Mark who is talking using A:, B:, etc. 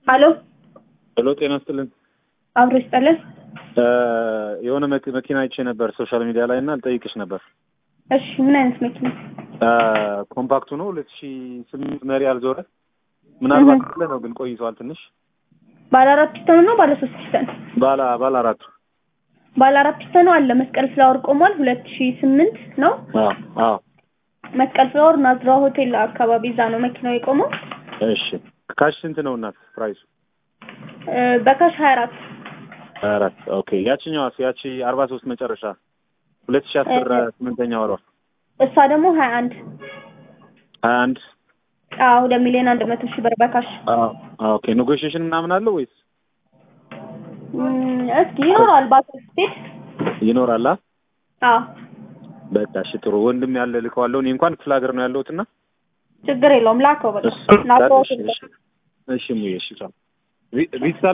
A: ሀሎ
B: ሄሎ ጤና ይስጥልን።
A: አብሮ ይስጠልን።
B: የሆነ መኪ- መኪና አይቼ ነበር ሶሻል ሚዲያ ላይ እና ልጠይቅሽ ነበር።
A: እሺ ምን አይነት መኪና?
B: ኮምፓክቱ ነው ሁለት ሺ ስምንት መሪ አልዞረ ምናልባት አለ ነው ግን ቆይቷል ትንሽ
A: ባለ አራት ፒስተኑ ነው ባለ ሶስት ፒስተን?
B: ባለ ባለ አራቱ
A: ባለ አራት ፒስተኑ አለ። መስቀል ፍላወር ቆሟል። ሁለት ሺ ስምንት ነው።
B: አዎ አዎ
A: መስቀል ፍላወር ናዝራ ሆቴል አካባቢ እዛ ነው መኪናው የቆመው።
B: እሺ ካሽ ስንት ነው እናት ፕራይሱ
A: እ፣ በካሽ ሀያ አራት
B: ሀያ አራት ኦኬ ያችኛዋስ ያቺ አርባ ሶስት መጨረሻ ሁለት ሺ አስር
A: እ-
B: ስምንተኛ ወሯ
A: እሷ ደግሞ ሀያ አንድ
B: ሀያ አንድ
A: አዎ ሁለት ሚሊዮን አንድ መቶ ሺህ ብር በካሽ
B: አዎ ኦኬ ኔጎሽዬሽን ምናምን አለው ወይስ
A: እም፣ እስኪ ይኖራል ባካሽ ስትሄድ
B: ይኖራል አ
A: አዎ
B: በቃ እሺ ጥሩ ወንድም ያለ ልከዋለሁ እኔ እንኳን ክፍለ ሀገር ነው ያለሁት እና
A: ችግር የለውም ላከው በቃ
B: እሺ
A: ናዝራ
B: እሺ
A: ሆቴል
B: እሺ እሺ ሙዬ እሺ ቻው ቪ- ቪትስ